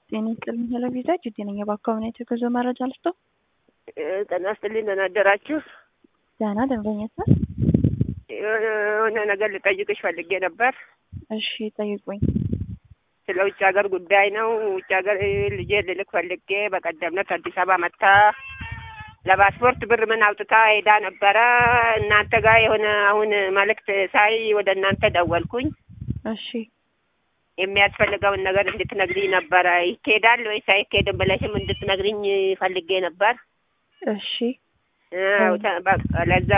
ጤና ይስጥልኝ ቴሌቪዥን ጅቴ ነኝ። በአካባቢ የተገዘ መረጃ ልስጠው። ጤና ይስጥልኝ ደህና አደራችሁ? ደህና ደንበኛት የሆነ ነገር ልጠይቅሽ ፈልጌ ነበር። እሺ ጠይቁኝ። ስለ ውጭ ሀገር ጉዳይ ነው። ውጭ ሀገር ልጄ ልልክ ፈልጌ በቀደም ዕለት አዲስ አበባ መታ ለፓስፖርት ብር ምን አውጥታ ሄዳ ነበረ። እናንተ ጋር የሆነ አሁን መልእክት ሳይ ወደ እናንተ ደወልኩኝ። እሺ የሚያስፈልገውን ነገር እንድትነግሪኝ ነበረ። ይኬዳል ወይስ አይኬድም ብለሽም እንድትነግሪኝ ፈልጌ ነበር። እሺ አዎ፣ ተ- በቃ ለዛ